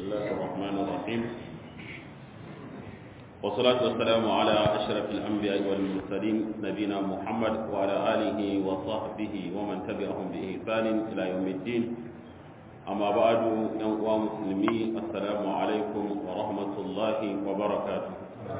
الله الرحمن الرحيم والصلاة والسلام على أشرف الأنبياء والمرسلين نبينا محمد وعلى آله وصحبه ومن تبعهم بإحسان إلى يوم الدين أما بعد يا مسلمي السلام عليكم ورحمة الله وبركاته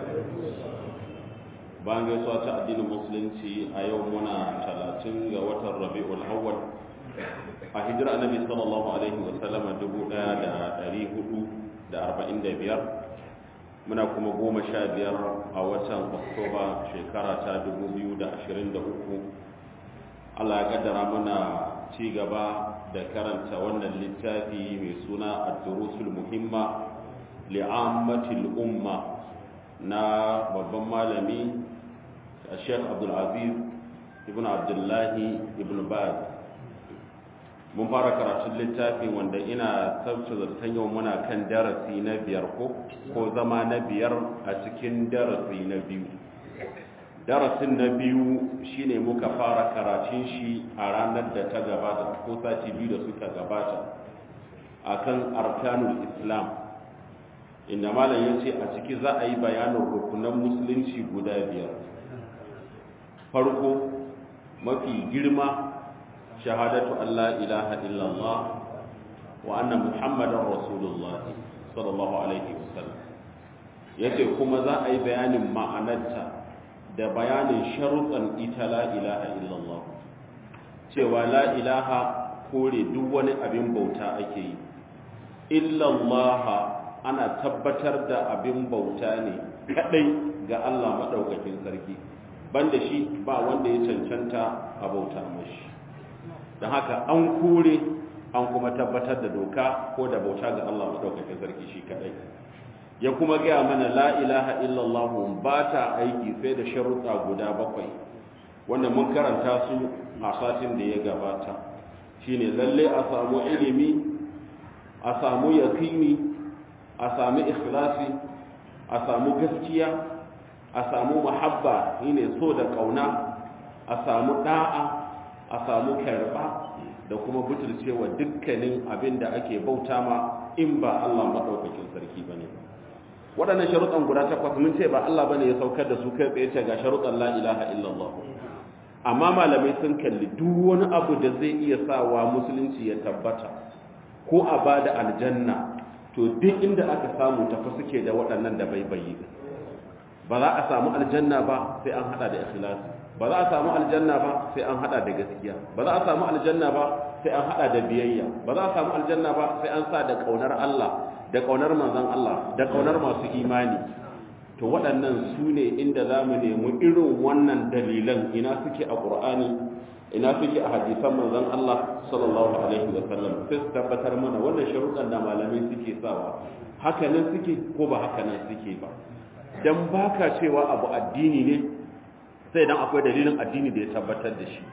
bayan gaisuwa ta addinin musulunci a yau muna talatin ga watan rabi'ul awwal a hijira annabi sallallahu alaihi wa sallama dubu ɗaya da ɗari hudu da arba'in da biyar muna kuma goma sha biyar a watan oktoba shekara ta dubu biyu da ashirin da uku allah ya kaddara muna ci gaba da karanta wannan littafi mai suna ad-durusul muhimma li'ammatil umma na babban malami Sheikh Abdul Aziz ibn Abdullahi ibn Baz mun fara karatun littafin wanda ina sabta zartan yau muna kan darasi na biyar ko ko zama na biyar a cikin darasi na biyu darasin na biyu shine muka fara karatun shi a ranar da ta gabata ko sati biyu da suka gabata akan arkanul islam inda malam ya ce a ciki za a yi bayanin rukunan musulunci guda biyar farko mafi girma shahadatu Allah ilaha illallah wa anna muhammadan rasulullah sallallahu alaihi wasallam yace kuma za a yi bayanin ma'anarta da bayanin sharuɗan ita la ilaha illallah cewa la ilaha kore duk wani abin bauta ake yi illallah ana tabbatar da abin bauta ne kadai ga Allah madaukakin sarki banda shi ba wanda ya cancanta a bauta mashi don haka an kure an kuma tabbatar da doka ko da bauta ga Allah madaukakin sarki shi kadai ya kuma gaya mana la ilaha illallah ba ta aiki sai da sharuɗa guda bakwai wanda mun karanta su a satin da ya gabata shine lalle a samu ilimi a samu yakini a sami ikhlasi a samu gaskiya a samu mahabba shine so da kauna a samu da'a a samu karba da kuma butulcewa dukkanin abin da ake bauta ma in ba Allah madaukakin sarki bane waɗannan sharuɗan guda takwas mun ce ba Allah bane ya saukar da su kai tsaye ce ga sharuɗan la ilaha illallah amma malamai sun kalli duk wani abu da zai iya sawa musulunci ya tabbata ko a bada aljanna to duk inda aka samu tafi suke da waɗannan da baibayi ba za a samu aljanna ba sai an hada da ikhlasi ba za a samu aljanna ba sai an hada da gaskiya ba za a samu aljanna ba sai an hada da biyayya ba za a samu aljanna ba sai an sa da kaunar Allah da kaunar manzon Allah da kaunar masu imani to waɗannan su ne inda za mu nemi irin wannan dalilan ina suke a ƙur'ani ina suke a hadisan manzon Allah sallallahu alaihi wa sallam sai su tabbatar mana wannan sharuɗan da malamai suke sawa haka nan suke ko ba haka nan suke ba dan baka cewa abu addini ne sai dan akwai dalilin addini da ya tabbatar da shi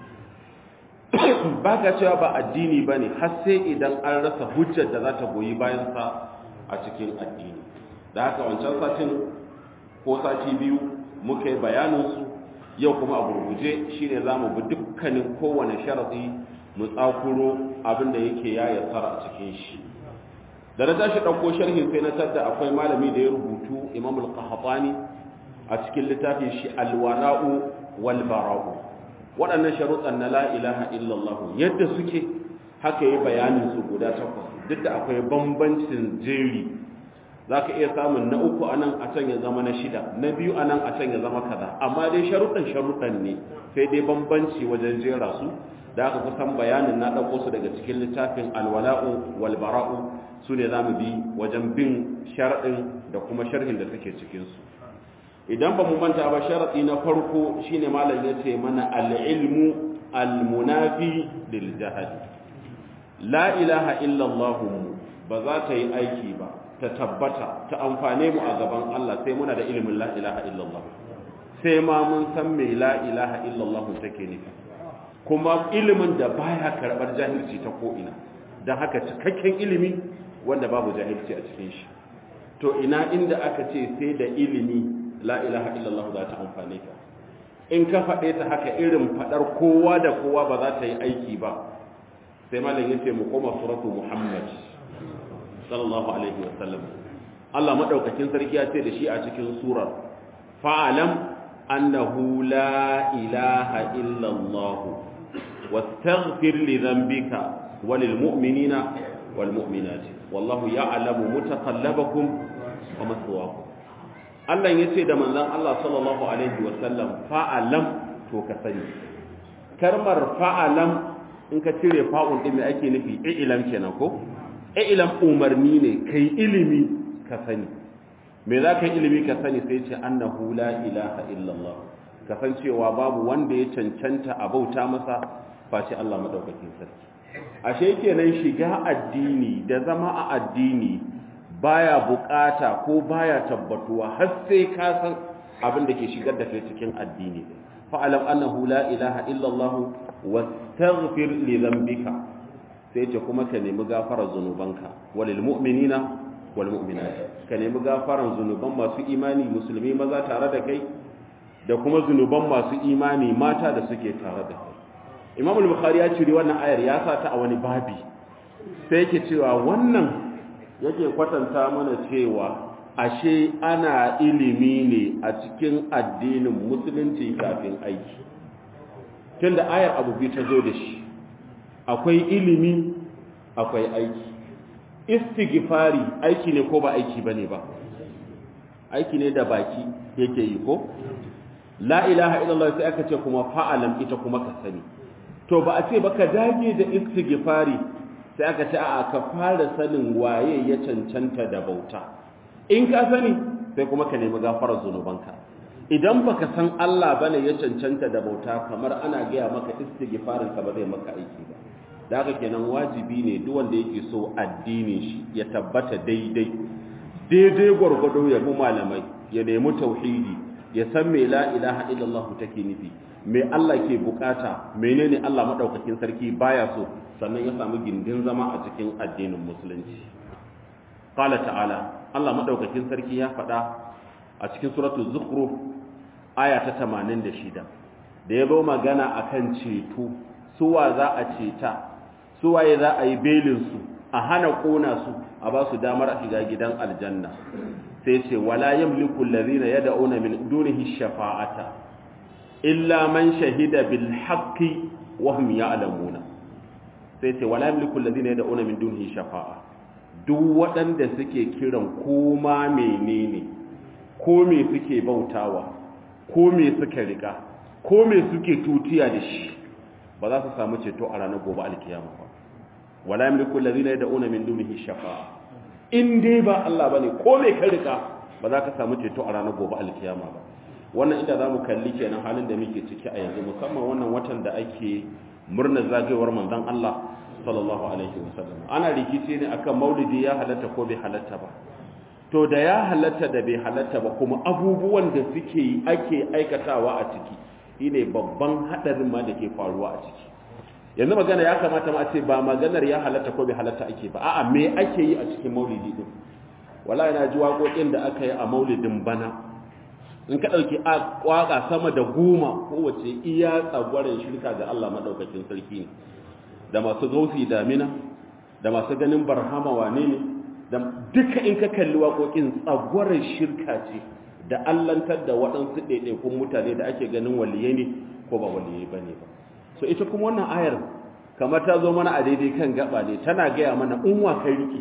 baka cewa ba addini bane har sai idan an rasa hujjar da za ta goyi bayan sa a cikin addini da haka wancan satin ko sati biyu muka yi bayanin su yau kuma a gurguje shine zamu bi dukkanin kowane sharadi mu tsakuro abin da yake ya yassara a cikin shi da na tashi ɗauko sharhin sai na tadda akwai malami da ya rubutu imam al-qahtani a cikin littafin shi al-wala'u wal bara'u waɗannan sharuɗan na la ilaha illallah yadda suke haka yi bayanin su guda takwas duk da akwai bambancin jeri zaka iya samun na uku anan a can ya zama na shida na biyu anan a can ya zama kaza amma dai sharuɗan sharuɗan ne sai dai bambanci wajen jera su da aka kusan bayanin na ɗauko su daga cikin littafin alwala'u wal bara'u su ne za mu bi wajen bin sharaɗin da kuma sharhin da suke cikinsu idan ba mu manta ba sharaɗi na farko shine malam ya ce mana al'ilmu almunafi lil jahali la ilaha illallah ba za ta yi aiki ba ta tabbata ta amfane mu a gaban Allah sai muna da ilimin la ilaha illallah sai ma mun san me la ilaha illallah take nufi kuma ilimin da baya karɓar jahilci ta ko'ina don haka cikakken ilimi wanda babu jahilci a cikin shi to ina inda aka ce sai da ilimi la ilaha illallah za ta amfane ka in ka faɗe ta haka irin faɗar kowa da kowa ba za ta yi aiki ba sai malam yace mu koma suratu muhammad sallallahu alaihi wasallam Allah madaukakin sarki ya ce da shi a cikin surar fa'alam annahu la ilaha illa Allah wastaghfir li dhanbika walil mu'minina wal mu'minati wallahu ya'lamu mutaqallabakum wa maswaakum Allah yace da manzon Allah sallallahu alaihi wasallam fa'alam to ka sani kalmar fa'alam in ka cire fa'un din me ake nufi ilam kenan ko ilam umarni ne kai ilimi ka sani me za ka yi ilimi ka sani sai ce annahu la ilaha illallah ka san cewa babu wanda ya cancanta a bauta masa face Allah madaukakin sarki ashe kenan shiga addini da zama a addini baya bukata ko baya tabbatuwa har sai ka san abin da ke shigar da kai cikin addini fa'alam annahu la ilaha illallah wastaghfir li dhanbika sai ce kuma ka nemi gafarar zunubanka walil mu'minina wal mu'minat ka nemi gafaran zunuban masu imani musulmi maza tare da kai da kuma zunuban masu imani mata da suke tare da kai Imam al-Bukhari ya cire wannan ayar ya sa ta a wani babi sai yake cewa wannan yake kwatanta mana cewa ashe ana ilimi ne a cikin addinin musulunci kafin aiki tunda ayar abu biyu ta zo da shi akwai ilimi akwai aiki istighfari aiki ne ko ba aiki bane ba aiki ne da baki yake yi ko la ilaha illallah sai aka ce kuma fa'alam ita kuma ka sani to ba a ce ba ka dage da istighfari sai aka ce a ka fara sanin waye ya cancanta da bauta in ka sani sai kuma ka nemi gafarar zunubanka idan baka san Allah bane ya cancanta da bauta kamar ana gaya maka istighfarin ka ba zai maka aiki ba da haka kenan wajibi ne duk wanda yake so addinin shi ya tabbata daidai daidai gwargwado ya bi malamai ya nemi tauhidi ya san me la ilaha illallah take nufi me Allah ke bukata menene Allah madaukakin sarki baya so sannan ya samu gindin zama a cikin addinin musulunci qala ta'ala Allah madaukakin sarki ya faɗa a cikin suratul zukhruf aya ta 86 da ya zo magana akan ceto suwa za a ceta suwaye za a yi belinsu a hana kona su a ba su damar a shiga gidan aljanna sai ce wala yamliku allazina yad'una min dunihi shafa'ata illa man shahida bil haqqi wa hum ya'lamuna sai ce wala yamliku allazina yad'una min dunihi shafa'a duk waɗanda suke kiran koma menene ko me suke bautawa ko me suka riga ko me suke tutiya da shi ba za su samu ceto a ranar gobe alkiyama ba wala yamliku allazina yad'una min dunihi shafa'a in dai ba Allah bane ko me ka rika ba za ka samu ceto a ranar gobe alkiyama ba wannan inda zamu kalli kenan halin da muke ciki a yanzu musamman wannan watan da ake murnar zagayowar manzon Allah sallallahu alaihi wasallam ana rikici ne akan maulidi ya halatta ko bai halatta ba to da ya halatta da bai halatta ba kuma abubuwan da suke yi ake aikatawa a ciki shine babban hadarin ma da ke faruwa a ciki yanzu magana ya kamata ma a ce ba maganar ya halatta ko bai halatta ake ba a'a me ake yi a cikin maulidi din wallahi na ji waƙoƙin da aka yi a maulidin bana in ka ɗauki waƙa sama da goma kowace iya tsagwaron shirka ga Allah maɗaukakin sarki ne da masu gausi damina da masu ganin barhama wane ne da duka in ka kalli waƙoƙin tsagwaron shirka ce da allantar da waɗansu ɗaiɗaikun mutane da ake ganin waliyai ne ko ba waliyai ba ne ba so ita kuma wannan ayar kamar ta zo mana a daidai kan gaba ne tana gaya mana in wa kai rike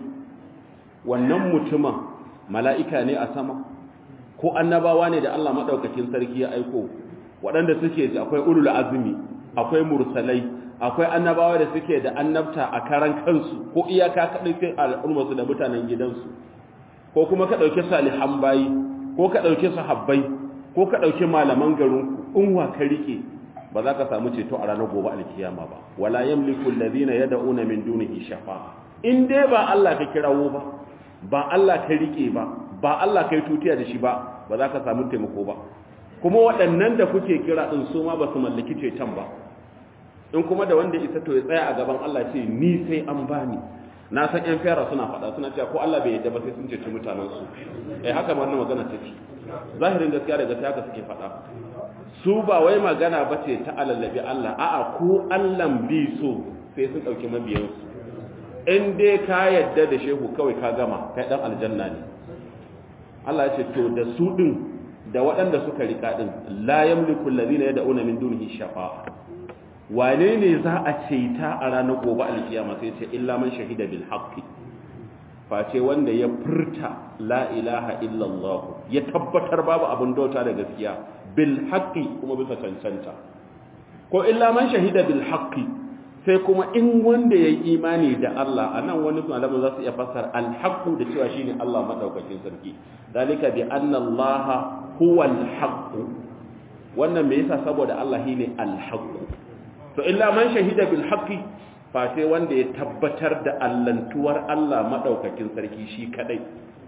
wannan mutumin mala'ika ne a sama ko annabawa ne da Allah maɗaukakin sarki ya aiko waɗanda suke ji akwai ulul azumi akwai mursalai akwai annabawa da suke da annabta a karan kansu ko iyaka kaɗai sai al'ummarsu da mutanen gidansu ko kuma ka ɗauki salihan bayi ko ka ɗauki sahabbai ko ka ɗauki malaman garinku in wa ka rike ba za ka samu ceto a ranar gobe alkiyama ba wala yamliku alladhina yad'una min dunihi shafa'a in dai ba Allah ka kirawo ba ba Allah ka rike ba ba Allah kai tutiya da shi ba ba za ka samu taimako ba kuma waɗannan da kuke kira din su ma ba su mallaki ceton ba in kuma da wanda isa to ya tsaya a gaban Allah ce ni sai an bani na san yan fera suna faɗa suna cewa ko Allah bai yadda ba sai sun ceci mutanen su eh haka ma wannan magana take zahirin gaskiya daga ta haka suke faɗa su ba wai magana ba ce ta alallabi Allah a'a ko Allah bi so sai sun ɗauki mabiyansu in dai ka yadda da shehu kawai ka gama kai dan aljanna ne Allah ya ce to da su din da waɗanda suka rika din la yamliku allazina yad'una min dunihi shafa'a wane ne za a ceta a ranar gobe alkiyama sai ce illa man shahida bil haqqi face wanda ya furta la ilaha illallah ya tabbatar babu abin dauta da gaskiya bil haqqi kuma bisa cancanta ko illa man shahida bil haqqi sai kuma in wanda yayi imani da Allah anan wani malamin za su iya fassara al haqqu da cewa shine Allah madaukakin sarki dalika bi anna Allah huwa al haqqu wannan me yasa saboda Allah shine al haqqu to illa man shahida bil haqqi fa sai wanda ya tabbatar da allantuwar Allah madaukakin sarki shi kadai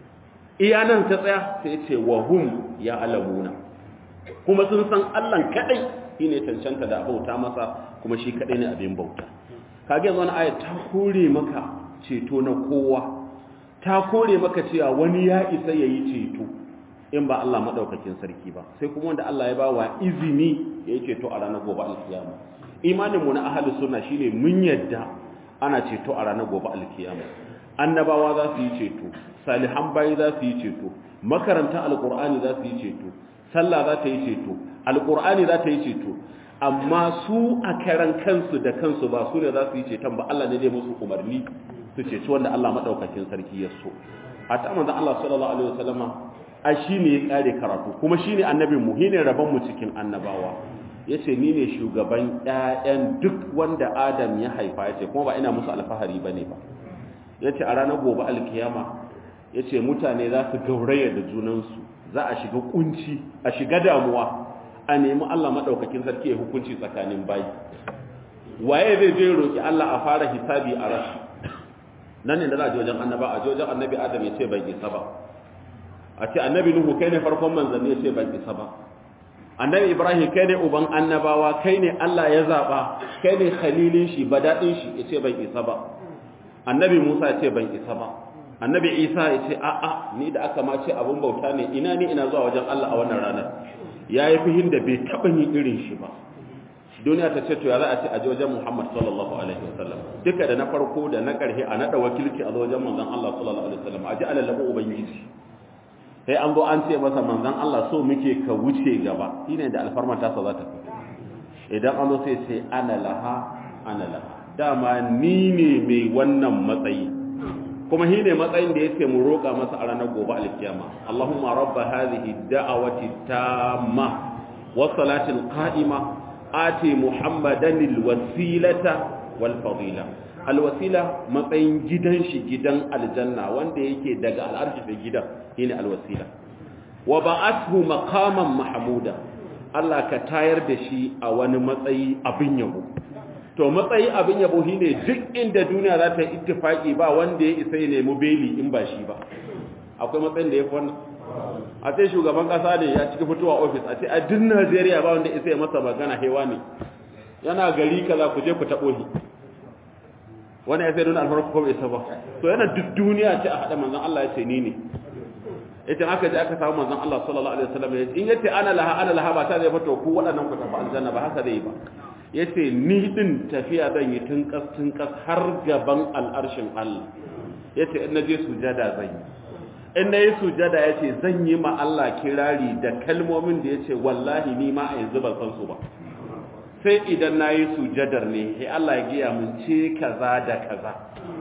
iya nan ta tsaya sai ce wa hum ya alamuna kuma sun san Allah kadai shine cancanta da bauta masa kuma shi kadai ne abin bauta kage yanzu ayat ta kore maka ceto na kowa ta kore maka cewa wani ya isa yayi ceto in ba Allah madaukakin sarki ba sai kuma wanda Allah ya ba wa izini yayi ceto a ranar gobe alkiyama imanin mu na ahlus sunna shine mun yadda ana ceto a ranar gobe alkiyama annabawa za su yi ceto salihan bayi za su yi ceto makaranta alqur'ani za su yi ceto sallah za ta yi ceto alqur'ani za ta yi ceto amma su a karan kansu da kansu ba su ne za su yi ceton ba Allah ne zai musu umarni su ceci wanda Allah madaukakin sarki ya so a ta manzon Allah sallallahu alaihi wasallama a shine ya kare karatu kuma shine annabin mu shine rabon mu cikin annabawa yace ni ne shugaban ƴaƴan duk wanda Adam ya haifa yace kuma ba ina musu alfahari bane ba yace a ranar gobe alkiyama yace mutane za su gauraya da junansu za a shiga kunci a shiga damuwa a nemi Allah madaukakin sarki ya hukunci tsakanin bayi waye zai je roki Allah a fara hisabi a rashi nan ne da za a je wajen annaba a je wajen annabi Adam ya ce ban isa ba a ce annabi Nuhu kai ne farkon manzanni ya ce ban isa ba annabi Ibrahim kai ne uban annabawa kai ne Allah ya zaba kai ne khalilin shi badadin shi ya ce ban isa ba annabi Musa ya ce ban isa ba annabi Isa ya ce a a ni da aka ma ce abun bauta ne ina ni ina zuwa wajen Allah a wannan ranar yayi fihin da bai taba yin irin shi ba duniya ta ce to ya za a ce a je wajen Muhammad sallallahu alaihi wasallam duka da na farko da na karhe a nada wakilci a wajen manzon Allah sallallahu alaihi wasallam a ji alalabu ubangiji sai an zo an ce masa manzon Allah so muke ka wuce gaba shine da alfarma ta sa za ta fito idan an zo sai sai ana laha ana laha dama ni ne mai wannan matsayi kuma shi ne matsayin da yake mu roƙa masa a ranar gobe alkiyama Allahumma rabba hadhihi da'awati tamma was salati alqa'ima ati muhammadan alwasilata wal fadila alwasila matsayin gidan shi gidan aljanna wanda yake daga al'arshi da gidan shine alwasila wa ba'athu maqaman mahmuda Allah ka tayar da shi a wani matsayi abin yabo to matsayi abin yabo shine duk inda duniya za ta ittifaki ba wanda ya isa ya nemi beli in ba shi ba akwai matsayin da ya fi wannan a ce shugaban kasa ne ya cika fitowa ofis a ce a duk Najeriya ba wanda isa ya masa magana hewa ne yana gari kaza ku je ku taɓo shi wani ya sai nuna alfarko ko bai isa ba to yana duk duniya ce a haɗa manzon Allah ya ce ni ne ita aka je aka samu manzon Allah sallallahu alaihi wasallam ya ce in yace ana laha ana laha ba ta zai fito ku waɗannan ku tafi aljanna ba haka zai ba yace ni din tafiya zan yi tun kas tun kas har gaban al'arshin Allah yace in naje sujada zan yi in nayi sujada yace zan yi ma Allah kirari da kalmomin da yace wallahi ni ma a yanzu ban san su ba sai idan nayi sujadar ne sai Allah ya giya mun ce kaza da kaza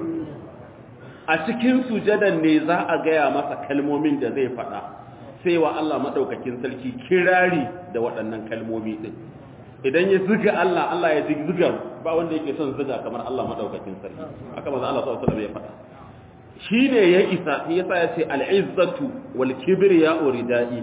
a cikin sujadan ne za a gaya masa kalmomin da zai faɗa sai wa Allah maɗaukakin sarki kirari da waɗannan kalmomi ɗin idan ya ziga Allah Allah ya ziga ba wanda yake son ziga kamar Allah maɗaukakin sarki aka maza Allah sallallahu alaihi ya faɗa shi ne ya isa yasa ya ce al'izzatu wal kibriya uridai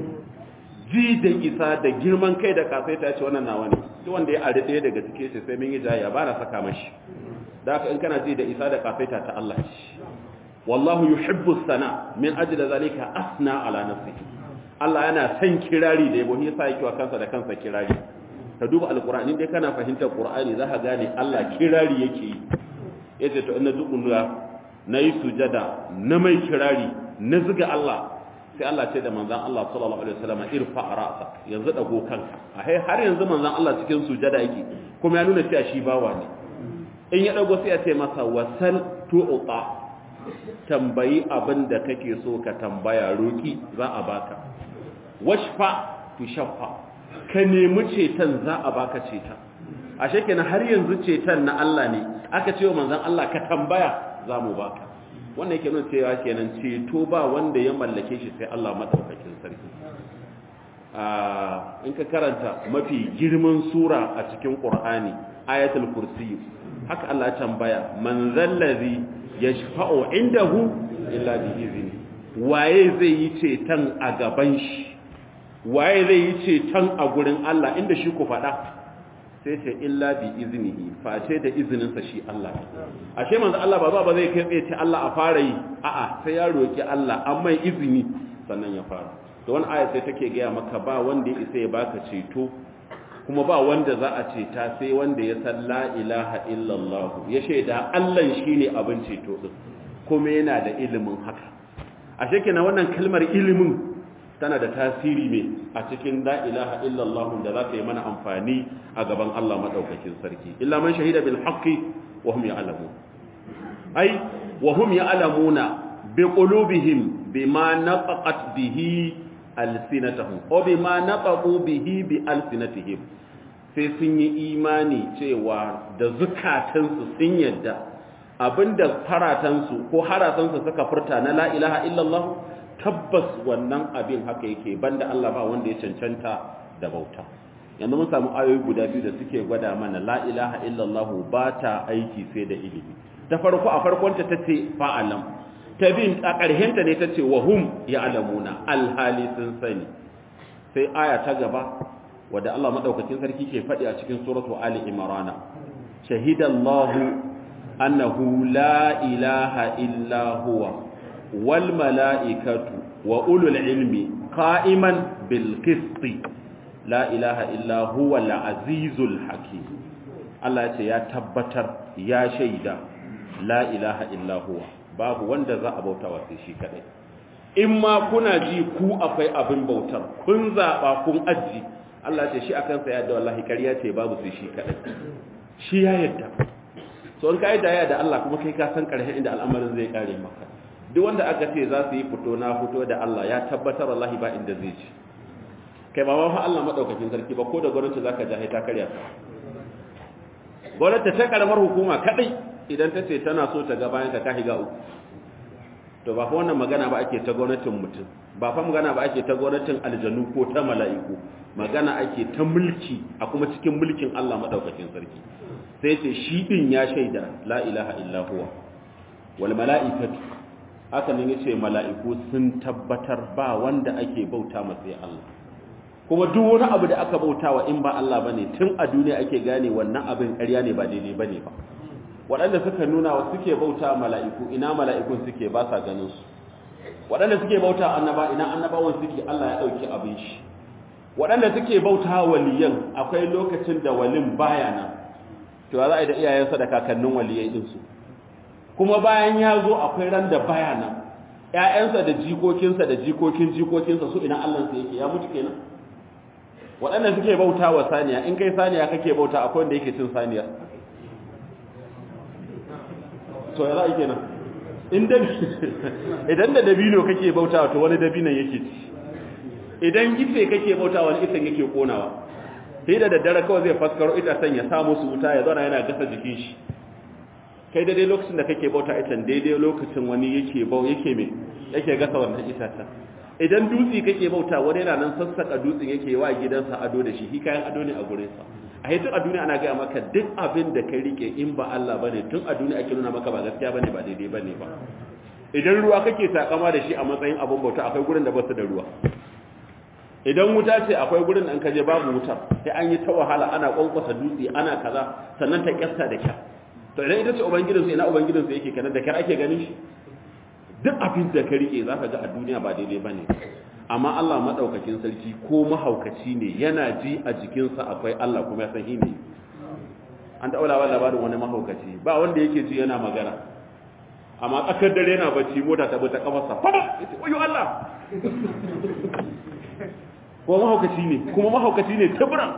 ji da isa da girman kai da kasaita ce wannan nawa ne duk wanda ya ari ɗaya daga cike sai sai mun yi jaya ba na saka mashi da haka in kana ji da isa da kafaita ta Allah shi wallahu yuhibbu sana min ajli zalika asna ala nafsihi Allah yana son kirari da yabo yasa yake wa kansa da kansa kirari ka duba alqur'ani dai kana fahimtar qur'ani za ka gane Allah kirari yake yi yace to inna dukunna nayi sujada na mai kirari na zuga Allah sai Allah ce da manzon Allah sallallahu alaihi wasallam irfa ra'sa yanzu dago kanka a har yanzu manzon Allah cikin sujada yake kuma ya nuna cewa shi bawa ne in ya dago sai ya ce masa wasal tu'ta tambayi abin da kake so ka tambaya roki za a baka washfa tushaffa ka nemi ceton za a baka ceton ashe kenan har yanzu ceton na Allah ne aka ce wa manzon Allah ka tambaya za mu baka wannan yake nuna cewa kenan ceto ba wanda ya mallake shi sai Allah madaukakin sarki in ka karanta mafi girman sura a cikin Qur'ani ayatul kursi haka Allah ya tambaya man zallazi yashfa'u indahu illa bi izni waye zai yi ceton a gaban shi waye zai yi ceton a gurin Allah inda shi ku faɗa sai ce illa bi iznihi face da izininsa shi Allah ashe manzo Allah ba ba zai kai tsaye ce Allah a fara yi a'a sai ya roki Allah an mai izini sannan ya fara to wani aya sai take gaya maka ba wanda ya isa ya baka ceto kuma ba wanda za a ceta sai wanda ya san la ilaha illallah ya shaida Allah shine abin ceto din kuma yana da ilimin haka ashe kenan wannan kalmar ilimin tana da tasiri ne a cikin la ilaha illallah da za ta yi mana amfani a gaban Allah madaukakin sarki illa man shahida bil haqqi wa hum ya'lamun ai wa hum ya'lamuna bi qulubihim bima naqat bihi alsinatahum o bima naqu bihi bi alsinatihim sai sun yi imani cewa da zukatansu sun yadda abinda faratansu ko haratansu suka furta na la ilaha illallah tabbas wannan abin haka yake banda Allah ba wanda ya cancanta da bauta yanzu mun samu ayoyi guda biyu da suke gwada mana la ilaha illallah ba ta aiki sai da ilimi ta farko a farkon ta tace fa'alam ta bin a ƙarshen ta ne tace wa hum ya'lamuna alhali sun sani sai aya ta gaba wadda Allah madaukakin sarki ke faɗi a cikin suratu ali imran shahidallahu annahu la ilaha illa huwa wal mala'ikatu wa ulul ilmi qa'iman bil qisti la ilaha illa huwa al azizul hakim Allah ya ce ya tabbatar ya shaida la ilaha illa huwa babu wanda za a bauta wa sai shi kadai in ma kuna ji ku akwai abin bautar kun zaba kun aji Allah ya ce shi akan sa yadda wallahi ƙarya ce babu sai shi kadai shi ya yadda so in ka yi daya da Allah kuma kai ka san ƙarshen inda al'amarin zai kare maka duk wanda aka ce za su yi fito na fito da Allah ya tabbatar wallahi ba inda zai ci kai ba ma fa Allah madaukakin sarki ba ko da gwamnati zaka ja ta karya ka gwamnati ta karamar hukuma kadai idan ta ce tana so ta ga bayan ka ka higa uku to ba fa wannan magana ba ake ta gwamnatin mutum ba fa magana ba ake ta gwamnatin aljanu ko ta mala'iku magana ake ta mulki a kuma cikin mulkin Allah madaukakin sarki sai ce shi din ya shaida la ilaha illa huwa wal mala'ikatu haka nan yace mala'iku sun tabbatar ba wanda ake bauta masa Allah kuma duk wani abu da aka bautawa in ba Allah bane tun a duniya ake gane wannan abin ƙarya ne ba daidai bane ba waɗanda suka nuna wa suke bauta mala'iku ina mala'ikun suke ba sa ganin su waɗanda suke bauta annaba ina annabawan suke Allah ya dauki abin shi waɗanda suke bauta waliyan akwai lokacin da walin baya nan to za a yi da iyayensa da kakannin waliyai din su kuma bayan ya zo akwai ran da baya nan ƴaƴansa da jikokinsa da jikokin jikokinsa su ina Allah sa yake ya mutu kenan waɗanda suke bauta wa saniya in kai saniya kake bauta akwai wanda yake cin saniya to ya za'a kenan in da idan da dabino kake bauta to wani dabinon yake ci idan ice kake bauta wani icen yake konawa sai da daddare kawai zai faskaro itacen ya samu su wuta ya zauna yana gasa jikin shi kai daidai lokacin da kake bauta icen daidai lokacin wani yake bau yake me yake gasa wannan itacen idan dutse kake bauta wani yana nan sassaka dutsen yake wa gidansa ado da shi hi kayan ado ne a gurin sa a tun a duniya ana gaya maka duk abin da kai rike in ba Allah bane tun a duniya ake nuna maka ba gaskiya bane ba daidai bane ba idan ruwa kake takama da shi a matsayin abin bauta akwai gurin da basu da ruwa idan wuta ce akwai gurin da an kaje babu wuta sai an yi ta wahala ana kwankwasa dutse ana kaza sannan ta kyasta da kyar to idan ita ce ubangijinsu ina ubangijinsu yake kenan da kyar ake ganin shi duk abin da ka rike za ka ga a duniya ba daidai ba ne amma Allah maɗaukakin sarki ko mahaukaci ne yana ji a jikinsa akwai Allah kuma ya san shi ne an taɓa labar labarin wani mahaukaci ba wanda yake ji yana magana amma tsakar dare yana bacci mota ta bi ta kafarsa fama ya ce oyo Allah ko mahaukaci ne kuma mahaukaci ne tabiran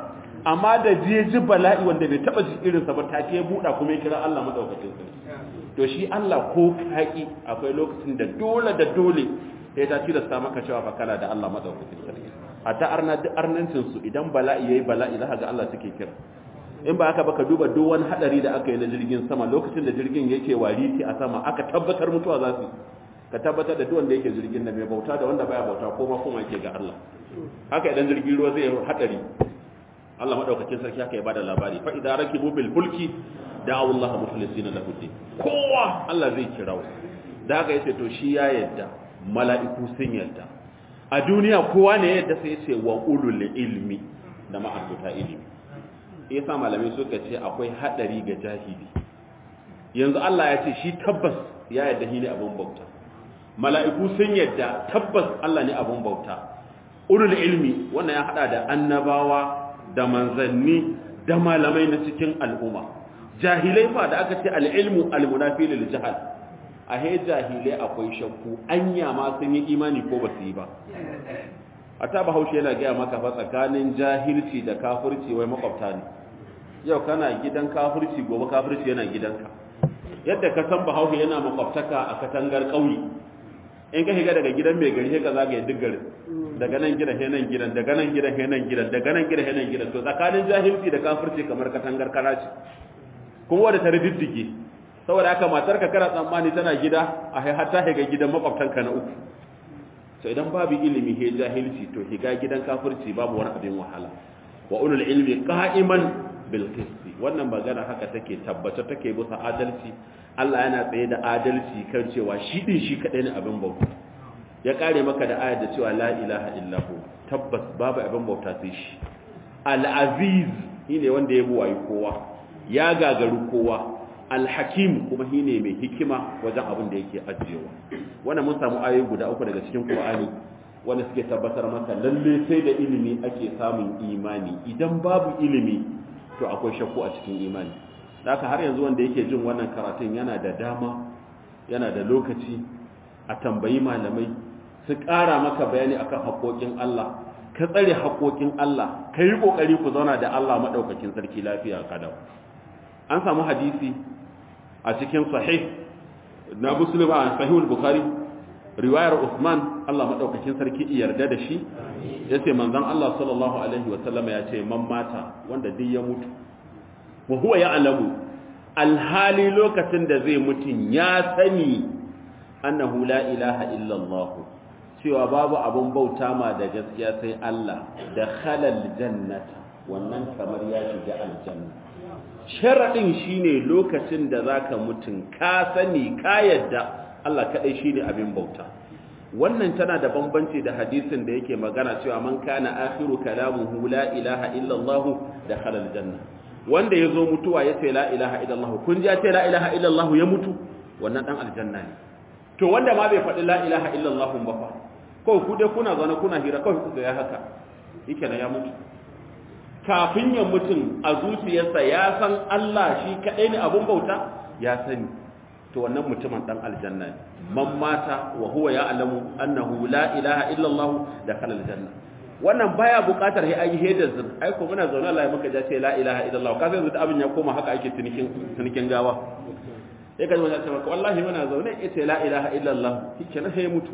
amma da je ji bala'i wanda bai taba ji irin sa ba take ya buɗa kuma ya kira Allah madaukakin sarki to shi Allah ko kaki akwai lokacin da dole da dole sai ta tilasta maka cewa fa kana da Allah madaukakin sarki hatta arna duk arnancin su idan bala'i yayi bala'i za ga Allah suke kira in ba aka baka duba duk wani hadari da aka yi na jirgin sama lokacin da jirgin yake wariti a sama aka tabbatar mutuwa za su ka tabbatar da duk wanda yake jirgin da mai bauta da wanda baya bauta ko ma kuma yake ga Allah haka idan jirgin ruwa zai hadari Allah madaukakin sarki haka ya bada labari fa idza rakibu bil fulki da'u Allah mukhlisina lahu din kowa Allah zai kirawo da haka yace to shi ya yadda mala'iku sun yadda a duniya kowa ne yadda sai yace wa ulul ilmi da ma'abuta ilimi yasa malamai suka ce akwai hadari ga jahili yanzu Allah ya ce shi tabbas ya yadda shi ne abin bauta mala'iku sun yadda tabbas Allah ne abin bauta ulul ilmi wannan ya hada da annabawa da manzanni da malamai na cikin al'umma jahilai fa da aka ce al'ilmu almunafi lil jahal a he jahilai akwai shakku anya ma sun yi imani ko ba su yi ba a ta bahaushe yana gaya maka fa tsakanin jahilci da kafirci wai makwabta ne yau kana gidan kafirci gobe kafirci yana gidanka yadda ka san bahaushe yana makwabtaka a katangar ƙauye in ka shiga daga gidan mai gari ka zagaye duk garin daga nan gidan he nan gidan daga nan gidan he nan gidan daga nan gidan he nan gidan to tsakanin jahilci da kafirci kamar katangar karaci kuma wanda ta riddige saboda haka matar ka kana tsammani tana gida a hai hatta higa gidan makwabtanka na uku to idan babu ilimi he jahilci to higa gidan kafirci babu wani abin wahala wa ulul ilmi qa'iman bil qisti wannan magana haka take tabbata take bisa adalci Allah yana tsaye da adalci kan cewa shi din shi kadai ne abin bauta ya kare maka da ayar da cewa la ilaha illahu tabbas babu abin bauta sai shi al-aziz shine wanda ya buwayi kowa ya gagaru kowa al-hakim kuma shine mai hikima wajen abin da yake ajiyewa wannan mun samu ayoyi guda uku daga cikin Qur'ani wanda suke tabbatar maka lalle sai da ilimi ake samun imani idan babu ilimi to akwai shakku a cikin imani haka har yanzu wanda yake jin wannan karatun yana da dama yana da lokaci a tambayi malamai su ƙara maka bayani akan haƙoƙin Allah ka tsare haƙoƙin Allah ka yi ƙoƙari ku zauna da Allah maɗaukakin sarki lafiya kadau an samu hadisi a cikin sahih na muslim a sahihul bukhari riwayar Usman Allah maɗaukakin sarki yarda da shi yace manzon Allah sallallahu alaihi wa sallam ya ce man mata wanda duk ya mutu wa huwa ya'lamu alhali lokacin da zai mutun ya sani annahu la ilaha illa Allah cewa babu abun bauta ma da gaskiya sai Allah da khalal jannata wannan kamar ya shiga aljanna sharadin shine lokacin da zaka mutun ka sani ka yadda Allah kadai shine abin bauta wannan tana da bambanci da hadisin da yake magana cewa man kana akhiru kalamuhu la ilaha illa Allah dakhala aljanna wanda yazo mutuwa yace la ilaha illa Allah kun ji ya ce la ilaha illa Allah ya mutu wannan dan aljanna ne to wanda ma bai faɗi la ilaha illa Allah ba fa ko ku dai kuna zaune kuna hira kawai ku ga ya haka yake na ya mutu kafin ya mutun a zuciyarsa ya san Allah shi kadai ne abun bauta ya sani to wannan mutumin dan aljanna ne man mata wa huwa ya'lamu annahu la ilaha illa Allah dakhala aljanna wannan baya buƙatar sai ayi heda zur ai ko muna zaune Allah ya muka ja ce la ilaha illa Allah ka sai yanzu abin ya koma haka ake tunikin tunikin gawa sai ka ji ce maka wallahi muna zaune yace la ilaha illa Allah kike na sai mutu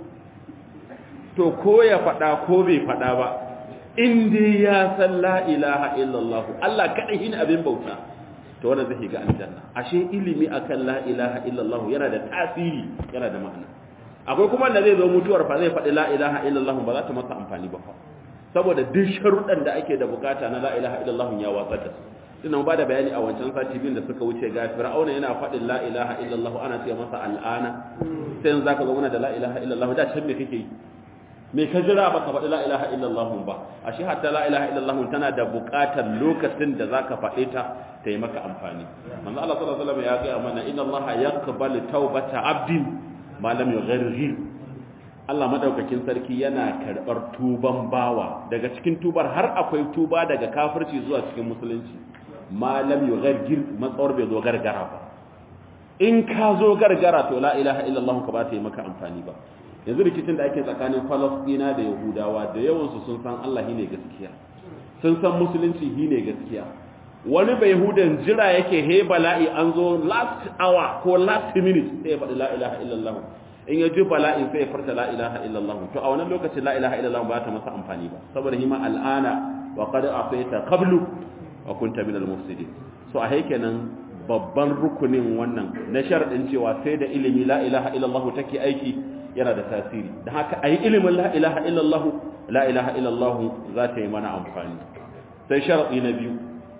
to ko ya faɗa ko bai faɗa ba in dai ya san la ilaha illa Allah Allah kadai shine abin bauta to wannan zai ga aljanna ashe ilimi akan la ilaha illallah yana da tasiri yana da ma'ana akwai kuma wanda zai zo mutuwar fa zai faɗi la ilaha illallah ba za ta masa amfani ba fa saboda duk sharuɗan da ake da bukata na la ilaha illallah ya watsar da su ina ba da bayani a wancan sati biyun da suka wuce ga fir'auna yana faɗin la ilaha illallah ana ce masa al'ana sai yanzu zaka zo mana da la ilaha illallah da can me kake yi me ka jira ba ka faɗi la ilaha illallah ba ashe hatta la ilaha illallah tana da buƙatar lokacin da zaka faɗe ta ta yi maka amfani manzo Allah sallallahu alaihi wasallam ya ga mana inna Allah yaqbalu tawbata abdin ma lam yughargir Allah madaukakin sarki yana karbar tuban bawa daga cikin tubar har akwai tuba daga kafirci zuwa cikin musulunci ma lam yughargir matsawar bai zo gargara ba in ka zo gargara to la ilaha illallah ka ba ta yi maka amfani ba yanzu rikicin da ake tsakanin falastina da yahudawa da yawansu sun san allah ne gaskiya sun san musulunci shine gaskiya wani bai hudan jira yake he bala'i an zo last hour ko last minute sai ya faɗi la ilaha illallah in ya ji bala'i sai ya farta la ilaha illallah to a wannan lokacin la ilaha illallah ba ta masa amfani ba saboda hima al'ana wa qad afaita qablu wa kunta min al-mufsidin so a kenan babban rukunin wannan na sharadin cewa sai da ilimi la ilaha illallah take aiki yana da tasiri da haka ayi ilimin la ilaha illallah la ilaha illallah za ta yi mana amfani sai sharadi na biyu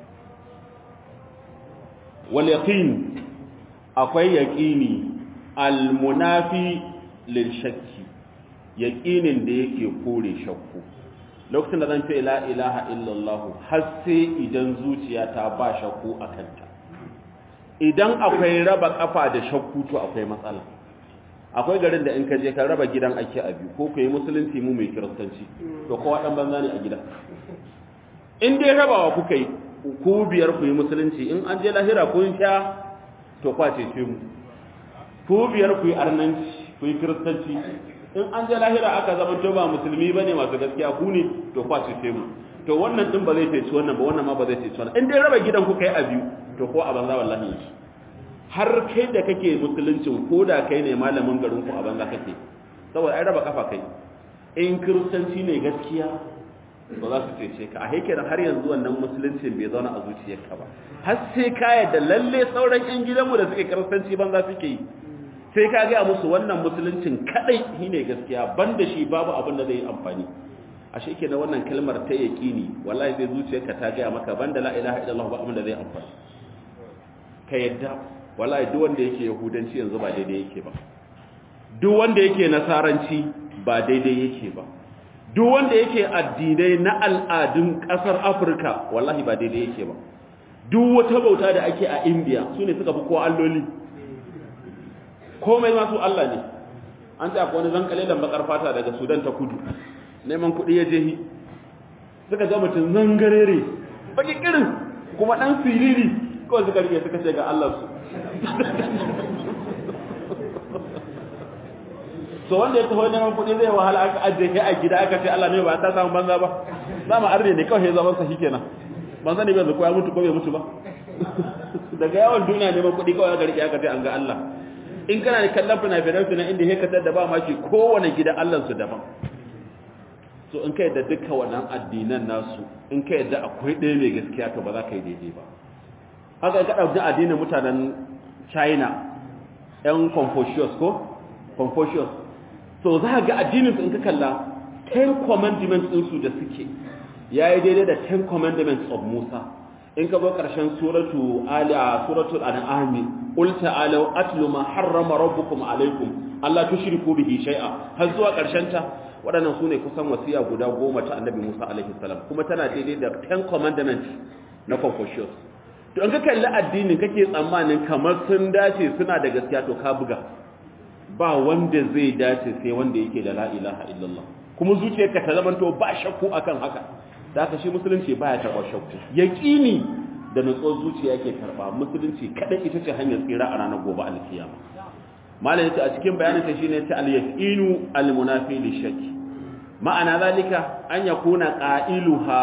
wal yaqin akwai yaqini al munafi lil shakki yaqinin da yake kore shakku lokacin da zan ce la ilaha illallah har sai idan zuciya ta ba shakku akan ta idan akwai raba kafa da shakku to akwai matsala akwai garin da in ka je ka raba gidan ake a biyu ko ku yi musulunci mu mai kiristanci to kowa dan banza ne a gidan in dai rabawa kuka yi ku biyar ku yi musulunci in an je lahira kun sha to kwace ce mu ku biyar ku yi arnanci ku yi kiristanci in an je lahira aka zama to ba musulmi bane masu gaskiya ku ne to kwace ce mu to wannan din ba zai ceci wannan ba wannan ma ba zai ceci wannan in dai raba gidan kuka yi a biyu to ko a banza wallahi yake har kai da kake musuluncin ko da kai ne malamin garin ku a banza kake saboda ai raba kafa kai in kiristanci ne gaskiya ba za su cece ka a haikar har yanzu wannan musuluncin bai zauna a zuciyarka ba har sai ka yadda lalle sauran yan gidanmu da suke kiristanci banza suke yi sai ka gaya musu wannan musuluncin kadai shine gaskiya banda shi babu abin da zai yi amfani a shi ke na wannan kalmar ta yaƙini wallahi sai zuciyarka ta gaya maka banda la ilaha illallah ba abin da zai amfani ka yadda wallahi duk wanda yake yahudanci yanzu ba daidai yake ba duk wanda yake nasaranci ba daidai yake ba duk wanda yake addinai na al'adun kasar afirka wallahi ba daidai yake ba duk wata bauta da ake a indiya su ne suka fi kowa alloli komai masu allah ne an ce akwai wani zankalilan bakar fata daga sudan ta kudu neman kuɗi ya jehi suka ga mutum zangarere baki kirin kuma ɗan siriri kawai suka rike suka ce ga allah su so wanda ya taho neman kuɗi zai wahala aka ajiye kai a gida aka ce Allah ne ba ta samu banza ba za mu arne ne kawai zaman sa shikenan ban sani bai ko ya mutu ko bai mutu ba daga yawan duniya neman kuɗi kawai aka rike aka ce an ga Allah in kana da kallon fina-finan su na inda ya katar da ba maki kowane gida Allah su daban so in ka yadda duka wannan addinan nasu in ka yadda akwai ɗaya mai gaskiya to ba za ka yi daidai ba haka ka ɗauki addinin mutanen China ‘yan Confucius ko? Confucius so za ga addininsu in ka kalla ten commandments ɗinsu da suke ya yi daidai da ten commandments of Musa in ka zo ƙarshen suratu ala suratul an'ami qul ta'alu atlu ma harrama rabbukum alaykum alla tushriku bihi shay'a har zuwa ƙarshen ta waɗannan su ne kusan wasiya guda goma ta annabi Musa alaihi salam kuma tana daidai da ten commandments na Confucius to in ka kalli addinin kake tsammanin kamar sun dace suna da gaskiya to ka buga ba wanda zai dace sai wanda yake da la ilaha illallah kuma zuciyarka ta zamanto ba shakku akan haka da haka shi musulunci baya taɓa shakku yaqini da nutsuwar zuciya yake karba musulunci kada ita ce hanyar tsira a ranar gobe alkiyama malam yace a cikin bayanin ta shine ta al-yaqinu al-munafi lishaki ma'ana zalika an yakuna qailuha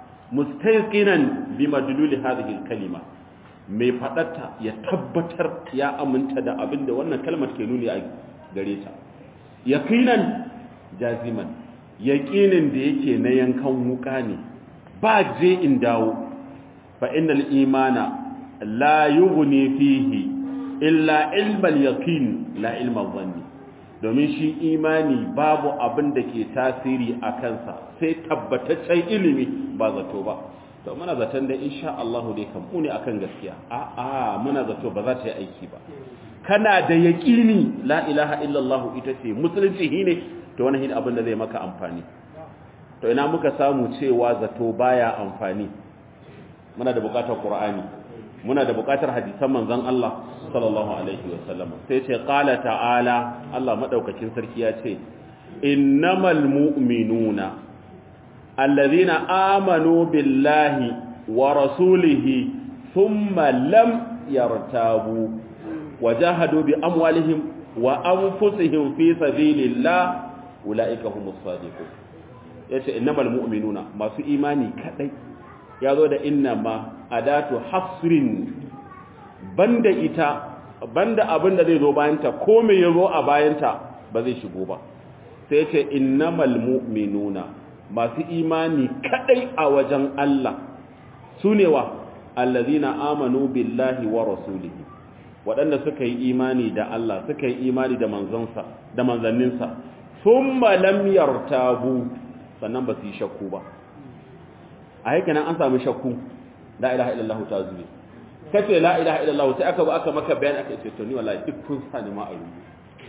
mustayqinan bimadlul hadhihi al-kalima mai faɗarta ya tabbatar ya aminta da abin da wannan kalmar ke nuni a gare ta yaqinan jaziman yaqinin da yake na yankan wuka ne ba je in dawo fa innal imana la yughni fihi illa ilmal yaqin la ilmal dhanni domin shi imani babu abin da ke tasiri a kansa sai tabbataccen ilimi ba zato ba to muna zaton da insha Allah dai kan mu ne akan gaskiya a a muna zato ba za ta yi aiki ba kana da yaqini la ilaha illallah ita ce musulunci shine to wannan shine abin da zai maka amfani to ina muka samu cewa zato baya amfani muna da bukatar qur'ani muna da bukatar hadisan manzon Allah sallallahu alaihi wasallam sai ce qala ta'ala Allah madaukakin sarki ya ce innamal mu'minuna الذين آمنوا بالله ورسوله ثم لم يرتابوا وجاهدوا بأموالهم وأنفسهم في سبيل الله أولئك هم الصادقون yace innamal mu'minuna masu imani kadai ya zo da inna ma adatu hasrin banda ita banda abin da zai zo bayanta ko me ya zo a bayanta ba zai shigo ba sai ce innamal mu'minuna masu imani kadai a wajen Allah su ne wa allazina amanu billahi wa rasulihi waɗanda suka yi imani da Allah suka yi imani da manzansa da manzanninsa thumma lam yartabu sannan ba su yi shakku ba a haka nan an samu shakku la ilaha illallah ta zube kace la ilaha illallah sai aka ba aka maka bayani aka ce to ni wallahi duk kun sa ni ma a rubu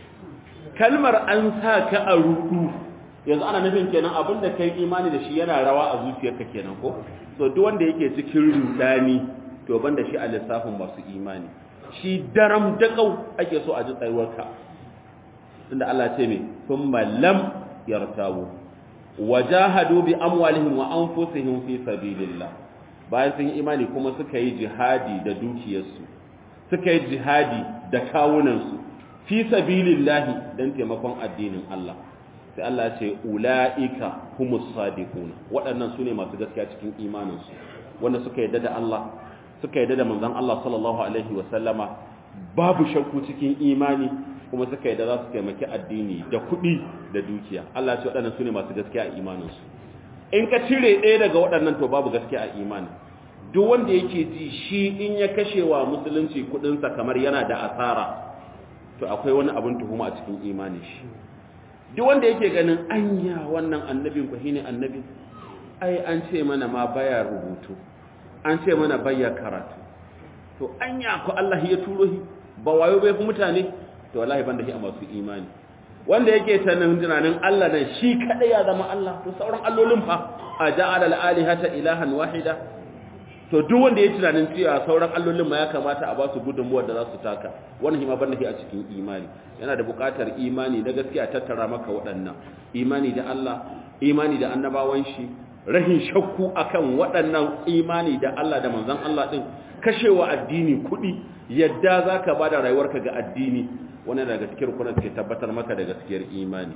kalmar an sa ka a rubu yanzu ana nufin kenan abinda kai imani da shi yana rawa a zuciyarka kenan ko so duk wanda yake cikin rudani to banda shi a lissafin masu imani shi daram dakau ake so a ji tsayuwarka tunda Allah ce me thumma lam yartabu wajahadu bi amwalihim wa anfusihim fi sabilillah bayan sun yi imani kuma suka yi jihadi da dukiyarsu suka yi jihadi da kawunansu fi sabilillah dan taimakon addinin Allah sai Allah ce ulaika humus sadiquna waɗannan sune masu gaskiya cikin imaninsu wanda suka yadda da Allah suka yadda da manzon Allah sallallahu alaihi wa sallama babu shakku cikin imani kuma suka yadda za su taimaki addini da kuɗi da dukiya Allah ce waɗannan sune masu gaskiya a imaninsu in ka cire ɗaya daga waɗannan to babu gaskiya a imani duk wanda yake ji shi in ya kashe wa musulunci kuɗinsa kamar yana da asara to akwai wani abin tuhuma a cikin imanin shi duk wanda yake ganin anya wannan annabin ku shine annabi ai an ce mana ma baya rubutu an ce mana baya karatu to anya ku Allah ya turo shi ba wayo bai fi mutane to wallahi banda shi a masu imani wanda yake sanin tunanin Allah nan shi kadai ya zama Allah to sauran allolin fa a ja'ala al-alihata ilahan wahida to duk wanda ya tunanin cewa sauran allolin ma ya kamata a ba su gudunmuwar da za su taka wannan hima banda shi a cikin imani yana da buƙatar imani da gaskiya tattara maka waɗannan imani da Allah imani da annabawan shi rahin shakku akan waɗannan imani da Allah da manzon Allah din kashewa addini kuɗi yadda zaka bada rayuwarka ga addini wannan daga cikin rukunan ke tabbatar maka da gaskiyar imani